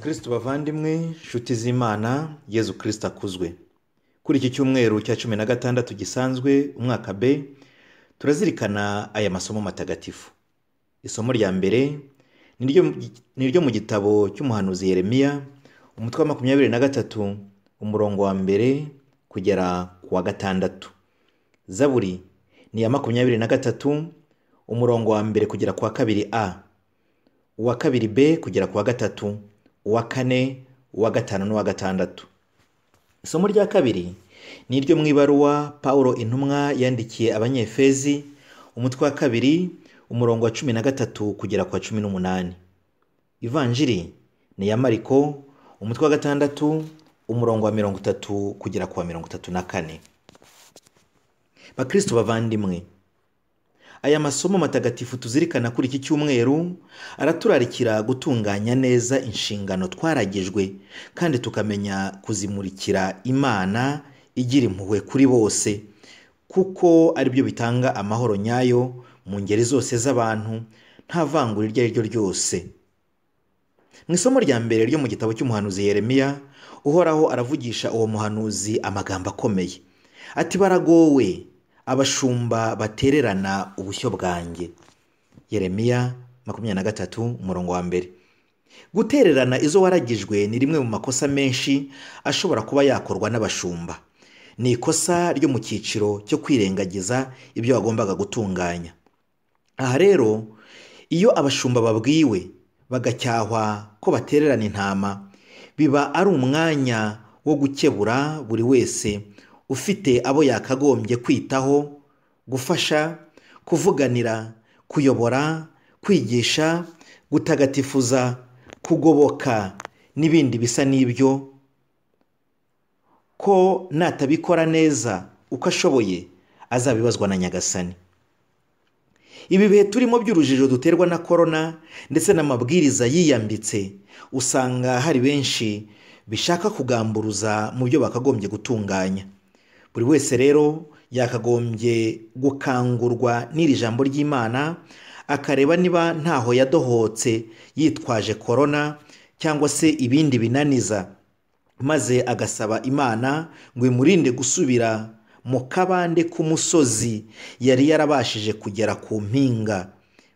kirisito bavandimwe nshuti z'imana yezu kirisito akuzwe kuri iki cyumweru cya cumi na gatandatu gisanzwe umwaka b turazirikana aya masomo matagatifu isomo rya mbere ni iryo mu gitabo cy'umuhanuzi yeremiya umutwe wa makumyabiri na gatatu umurongo wa mbere kugera ku wa gatandatu zaburi ni iya makumyabiri na gatatu umurongo wa mbere kugera ku wa kabiri a uwa kabiri b kugera ku wa gatatu uwa kane uwa gatanu n'uwa gatandatu isomo rya kabiri ni iryo mu ibaruwa paul intumwa yandikiye abanyefezi umutwe wa kabiri umurongo wa cumi na gatatu kugera ku wa cumi n'umunani ivanjiri ni iya mariko umutwe wa gatandatu umurongo wa mirongo itatu kugera ku wa mirongo itatu na kane bakristo bavandimwe aya masomo matagatifu tuzirikana kuri iki cyumweru araturarikira gutunganya neza inshingano twaragijwe kandi tukamenya kuzimurikira imana igira impuhwe kuri bose kuko aribyo bitanga amahoro nyayo mu ngeri zose z'abantu nta vangura iryo ari ryo ryose mu isomo rya mbere ryo mu gitabo cy'umuhanuzi yeremiya uhoraho aravugisha uwo muhanuzi amagambo akomeye ati baragowe abashumba batererana ubushyo bwanjye yeremiya makumyabiri na gatatu umurongo wa mbere gutererana izo waragijwe ni rimwe mu makosa menshi ashobora kuba yakorwa n'abashumba ni ikosa ryo mu cyiciro cyo kwirengagiza ibyo wagombaga gutunganya aha rero iyo abashumba babwiwe bagacyahwa ko batererana intama biba ari umwanya wo gukebura buri wese ufite abo yakagombye kwitaho gufasha kuvuganira kuyobora kwigisha gutagatifuza kugoboka n'ibindi bisa n'ibyo ko natabikora neza uko ashoboye azabibazwa na nyagasani ibi bihe turimo by'urujijo duterwa na korona ndetse n'amabwiriza yiyambitse usanga hari benshi bishaka kugamburuza mu byo bakagombye gutunganya buri wese rero yakagombye gukangurwa n'iri jambo ry'imana akareba niba ntaho yadohotse yitwaje korona cyangwa se ibindi binaniza maze agasaba imana ngo imurinde gusubira mu kabande k'umusozi yari yarabashije kugera ku mpinga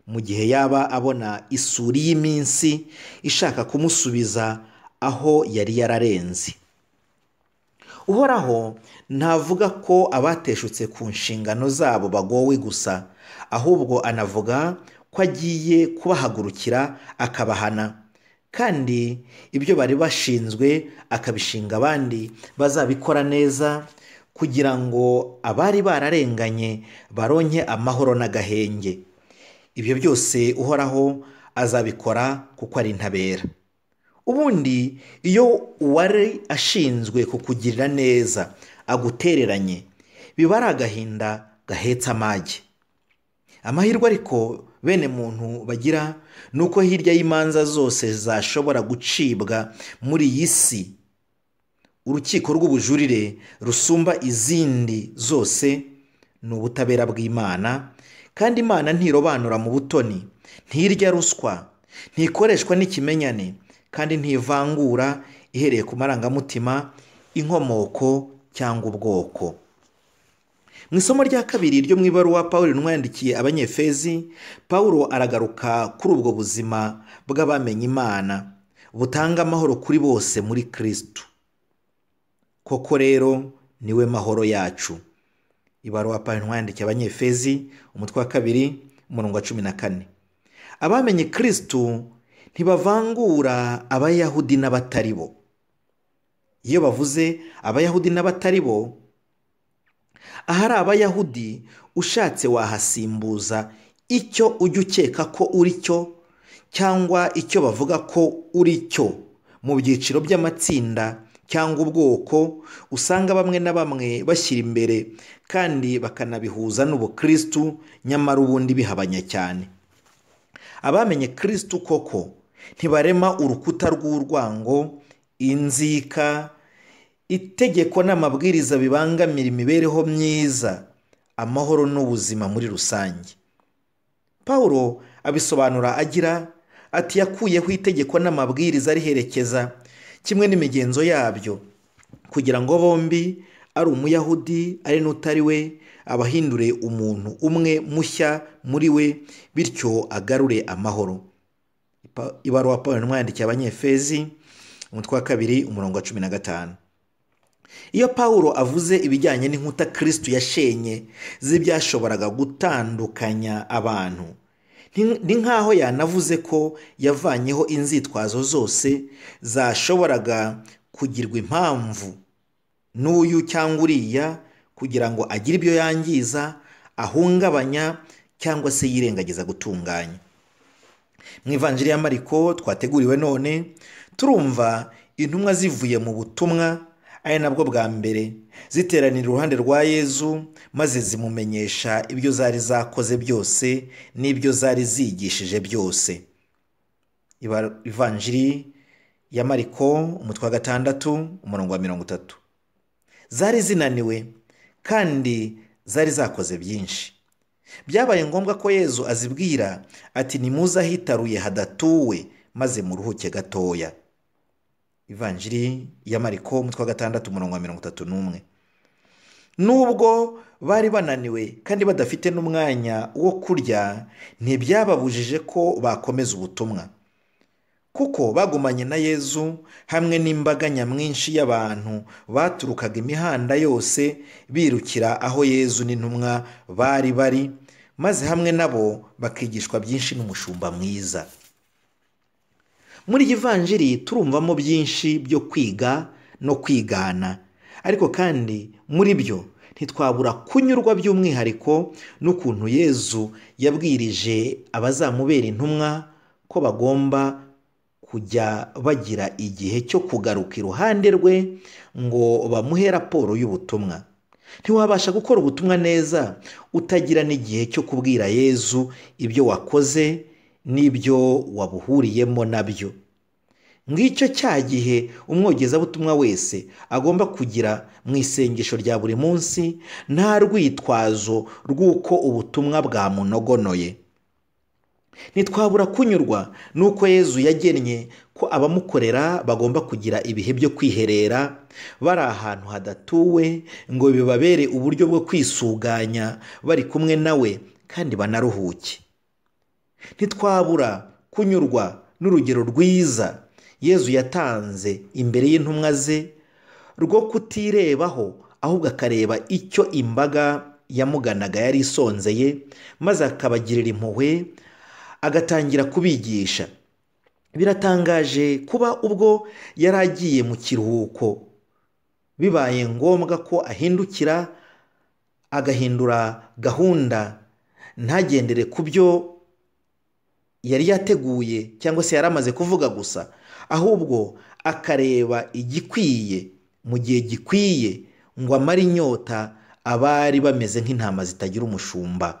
mu gihe yaba abona isuri y'iminsi ishaka kumusubiza aho yari yararenze uhoraho ntavuga ko abateshutse ku nshingano zabo bagowe gusa ahubwo anavuga ko agiye kubahagurukira akabahana kandi ibyo bari bashinzwe akabishinga abandi bazabikora neza kugira ngo abari bararenganye baronke amahoro n'agahenge ibyo byose uhoraho azabikora kuko ari intabera ubundi iyo uwari ashinzwe kukugirira neza agutereranye biba ari agahinda gahetse amage amahirwe ariko bene muntu bagira ni uko hirya y'imanza zose zashobora gucibwa muri iyi si urukiko rw'ubujurire rusumba izindi zose ni ubutabera bw'imana kandi imana ntirobanura mu butoni ntirya ruswa ntikoreshwa n'ikimenyane kandi ntivangura ihereye ku marangamutima inkomoko cyangwa ubwoko mu isomo rya kabiri ryo mu ibaruwa paul intumwa yandikiye abanyefezi paul aragaruka kuri ubwo buzima bw'abamenye imana butanga amahoro kuri bose muri kirisitu koko rero niwe mahoro yacu ibaruwa paul intumwa yandikiye abanyefezi umutwe wa kabiri umurongo wa cumi na kane abamenye kirisitu ntibavangura abayahudi n'abatari bo iyo bavuze abayahudi n'abatari bo ahari abayahudi ushatse wahasimbuza icyo ujya ukeka ko uri cyo cyangwa icyo bavuga ko uri cyo mu byiciro by'amatsinda cyangwa ubwoko usanga bamwe na bamwe bashyira imbere kandi bakanabihuza n'ubukirisitu nyamara ubundi bihabanya cyane abamenye kirisitu koko ntibarema urukuta rw'urwango inzika itegeko n'amabwiriza bibangamira imibereho myiza amahoro n'ubuzima muri rusange paul abisobanura agira ati yakuyeho itegeko n'amabwiriza ariherekeza kimwe n'imigenzo yabyo kugira ngo bombi ari umuyahudi ari n'utari we abahindure umuntu umwe mushya muri we bityo agarure amahoro Ipa- ibaruwa paul n'umwandikiye abanyefezi umutwe wa kabiri umurongo wa cumi na gatanu iyo pawulo avuze ibijyanye n'inkuta kirisitu yashenye z'ibyashoboraga gutandukanya abantu ni- ni nk'aho yanavuze ko yavanyeho inzitwazo zose zashoboraga kugirwa impamvu n'uyu cyangwa uriya kugira ngo agire ibyo yangiza ahungabanya cyangwa se yirengagiza gutunganya mu ivanjiri ya mariko twateguriwe none turumva intumwa zivuye mu butumwa ari nabwo bwa mbere ziteranira uruhande rwa yezu maze zimumenyesha ibyo zari zakoze byose n'ibyo zari zigishije byose Iba- ivanjiri ya mariko umutwe wa gatandatu umurongo wa mirongo itatu zari zinaniwe kandi zari zakoze byinshi byabaye ngombwa ko yezu azibwira ati nimuze ahitaruye hadatuwe maze muruhuke gatoya ivanjiri ya mariko umutwe wa gatandatu umurongo wa mirongo itatu n'umwe nubwo bari bananiwe kandi badafite n'umwanya wo kurya ntibyababujije ko bakomeza ubutumwa kuko bagumanye na yezu hamwe n'imbaga nyamwinshi y'abantu baturukaga imihanda yose birukira aho yezu n'intumwa bari bari maze hamwe nabo bakigishwa byinshi n'umushumba mwiza muri iyi vanjiri turumvamo byinshi byo kwiga no kwigana ariko kandi muri byo ntitwabura kunyurwa by'umwihariko n'ukuntu yezu yabwirije abazamubera intumwa ko bagomba kujya bagira igihe cyo kugaruka iruhande rwe ngo bamuhe raporo y'ubutumwa ntiwabasha gukora ubutumwa neza utagira n'igihe cyo kubwira yezu ibyo wakoze n'ibyo wabuhuriyemo nabyo ngicyo cya gihe umwogezabutumwa wese agomba kugira mu isengesho rya buri munsi nta rwitwazo rw'uko ubutumwa bwamunogonoye ntitwabura kunyurwa n'uko yezu yagennye ko abamukorera bagomba kugira ibihe byo kwiherera bari ahantu hadatuwe ngo bibabere uburyo bwo kwisuganya bari kumwe nawe kandi banaruhuke ntitwabura kunyurwa n'urugero rwiza yezu yatanze imbere y'intumwa ze rwo kutirebaho ahubwo akareba icyo imbaga yamuganaga yari isonzeye maze akabagirira impuhwe agatangira kubigisha biratangaje kuba ubwo yari agiye mu kiruhuko bibaye ngombwa ko ahindukira agahindura gahunda ntagendere ku byo yari yateguye cyangwa se yari amaze kuvuga gusa ahubwo akareba igikwiye mu gihe gikwiye ngo amare inyota abari bameze nk'intama zitagira umushumba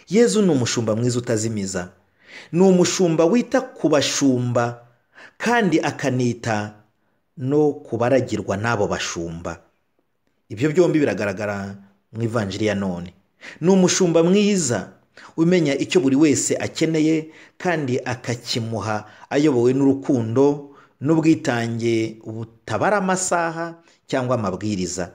yezu ni umushumba mwiza utazimiza ni umushumba wita ku bashumba kandi akanita no kubaragirwa n'abo bashumba ibyo byombi biragaragara mu ivanjiri ya none ni umushumba mwiza umenya icyo buri wese akeneye kandi akakimuha ayobowe n'urukundo n'ubwitange butabara amasaha cyangwa amabwiriza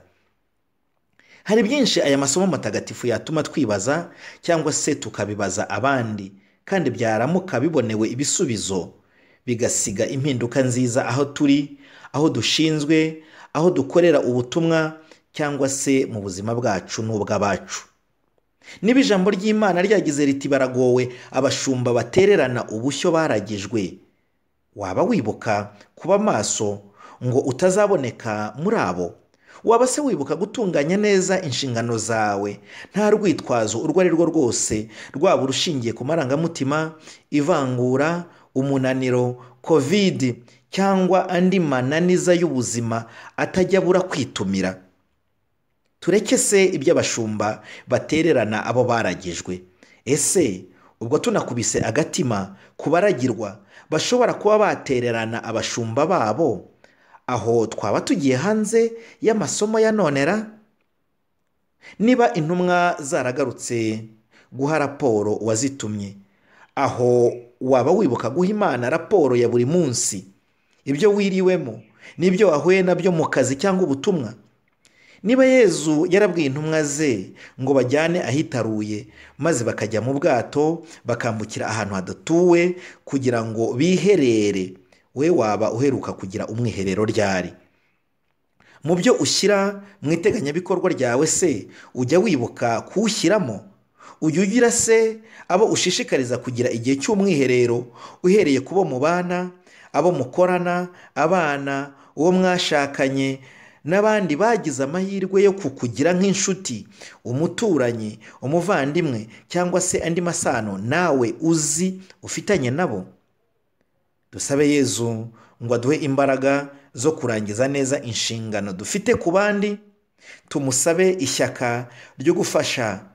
hari byinshi aya masomo matagatifu yatuma twibaza cyangwa se tukabibaza abandi kandi byaramuka bibonewe ibisubizo bigasiga impinduka nziza aho turi aho dushinzwe aho dukorera ubutumwa cyangwa se mu buzima bwacu n'ubw'abacu niba ijambo ry'imana ryagize riti baragowe abashumba batererana ubushyo baragijwe waba wibuka kuba maso ngo utazaboneka muri abo waba se wibuka gutunganya neza inshingano zawe nta rwitwazo urwo ari rwo rwose rwaba urushingiye ku marangamutima ivangura umunaniro kovidi cyangwa andi mananiza y'ubuzima atajya abura kwitumira tureke se iby'abashumba batererana abo baragijwe ese ubwo tunakubise agatima ku baragirwa bashobora kuba batererana abashumba babo aho twaba tugiye hanze y'amasomo ya nonera niba intumwa zaragarutse guha raporo uwazitumye aho waba wibuka guha imana raporo ya buri munsi ibyo wiriwemo n'ibyo wahuye nabyo mu kazi cyangwa ubutumwa niba yezu yarabwiye intumwa ze ngo bajyane ahitaruye maze bakajya mu bwato bakambukira ahantu hadatuwe kugira ngo biherere we waba uheruka kugira umwiherero ryari mu byo ushyira mu iteganyabikorwa ryawe se ujya wibuka kuwushyiramo ujya ugira se abo ushishikariza kugira igihe cy'umwiherero uhereye ku bo mubana abo mukorana abana uwo mwashakanye n'abandi bagize amahirwe yo kukugira nk'inshuti umuturanyi umuvandimwe cyangwa se andi masano nawe uzi ufitanye nabo dusabe yezu ngo aduhe imbaraga zo kurangiza neza inshingano dufite ku bandi tumusabe ishyaka ryo gufasha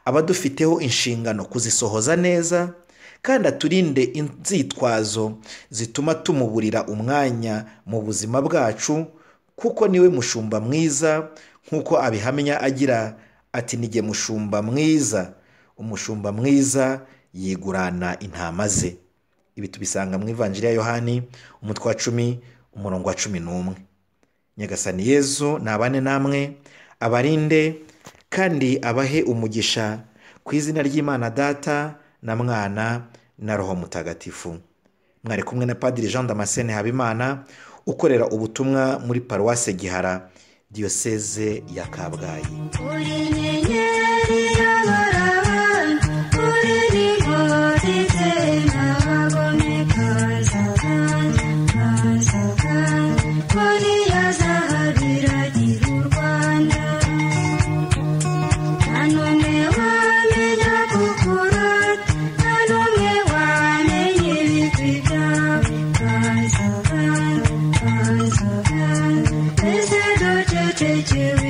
abadufiteho inshingano kuzisohoza neza kandi aturinde inzitwazo zituma tumuburira umwanya mu buzima bwacu kuko niwe mushumba mwiza nk'uko abihamya agira ati nige mushumba mwiza umushumba mwiza yigurana intama ze ibi tubisanga mu ivanjiri ya yohani umutwe wa cumi umurongo wa cumi n'umwe nyagasani yezu nabane namwe abarinde kandi abahe umugisha ku izina ry'imana data na mwana na roho mutagatifu mwari kumwe na padiri jean damascene habimana ukorera ubutumwa muri paruwase gihara diyoseze ya kabgayi Thank you.